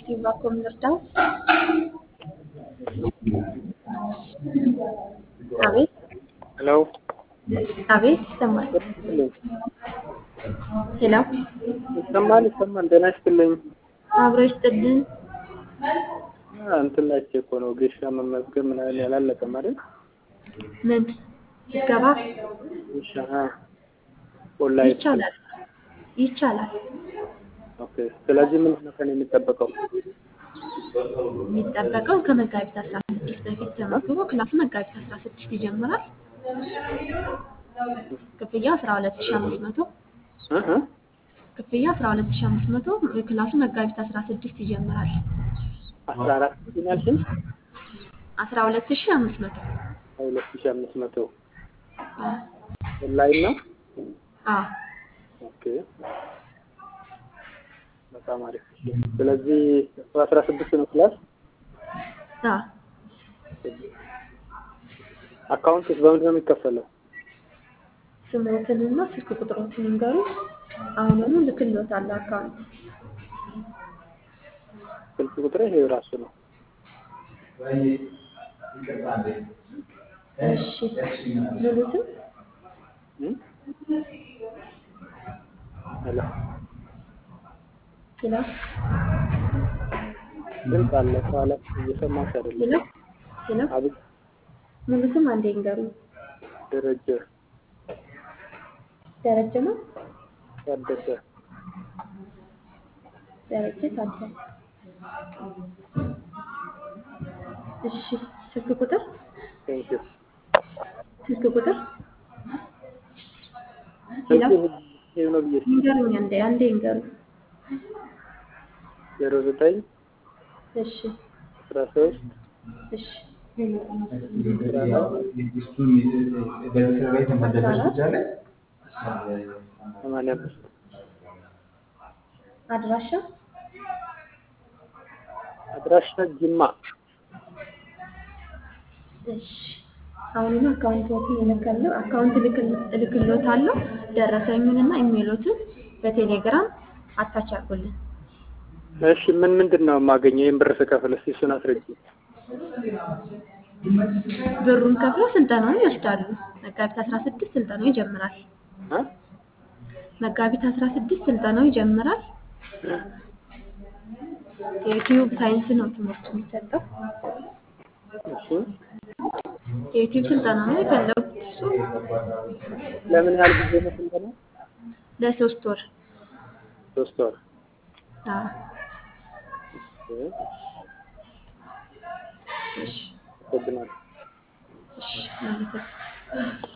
Steve Vacuum ልርዳው? አቤት ሄሎ አቤት፣ ይሰማል። ሄሎ ይሰማል ይሰማል። ጤና ይስጥልኝ። አብሮ ይስጥልን። አ፣ እንትን ላይ እኮ ነው ጌሻ መመዝገብ ምናምን ያላለቀም አይደል? ምን ምዝገባ ጌሻ አ፣ ኦንላይን ይቻላል ይቻላል። ኦኬ። ስለዚህ ምንድን ነው ከእኔ የሚጠበቀው? የሚጠበቀው ከመጋቢት አስራ ስድስት በፊት ተመዝግቦ ክላሱ መጋቢት አስራ ስድስት ይጀምራል። ክፍያ አስራ ሁለት ሺ አምስት መቶ እ እ ክፍያ አስራ ሁለት ሺ አምስት መቶ ክላሱ መጋቢት አስራ ስድስት ይጀምራል። አስራ አራት ሺህ ያልሽኝ? አስራ ሁለት ሺ አምስት መቶ ሁለት ሺህ አምስት መቶ ኦንላይን ነው። አዎ ኦኬ በጣም አሪፍ። ስለዚህ አስራ ስድስት ነው ክላስ። አዎ አካውንትስ በምንድን ነው የሚከፈለው? ስሞትንና ስልክ ቁጥሮትን ይንገሩ። አሁኑኑ ልክልዎታለሁ አካውንት ስልክ ቁጥሬ ይሄ ራሱ ነው። እሺ ሙሉትን እ? ሄሎ ሄሎ ድምፅ አለ ከኋላ እየሰማሽ አይደለም። ሄሎ ሄሎ አቤት ሙሉትም አንዴ ይንገሩ። ደረጀ ደረጀ ነው ታደሰ ደረጀ ታደሰ። እሺ ስልክ ቁጥር ቴንኪው ስልክ ቁጥር ሄሎ ስልክ ይሄ ነው ብዬሽ ይንገሩኝ አንዴ አንዴ ይንገሩ። ዜሮ ዘጠኝ እሺ አስራ ሶስት እሺ ሰማንያ አምስት አድራሻ አድራሻ ጅማ እሺ አሁንም አካውንቶትን እልካለሁ አካውንት እልክልዎታለሁ። ደረሰኙንና ኢሜሎትን በቴሌግራም አታች አድርጉልን። እሺ ምን ምንድን ነው የማገኘው ይህን ብር ስከፍል እስኪ እሱን አስረጅ ብሩን ከፍለው ስልጠናውን ይወስዳሉ። መጋቢት አስራ ስድስት ስልጠናው ይጀምራል። መጋቢት አስራ ስድስት ስልጠናው ይጀምራል። የዩቲዩብ ሳይንስ ነው ትምህርቱ የሚሰጠው። እሺ የዩቲዩብ ስልጠና ነው የፈለጉት እሱ ለምን ያህል ጊዜ ነው ስልጠና ለሶስት ወር ሶስት ወር አዎ። እሺ እሺ አመሰግናለሁ እሺ ማለት ነው።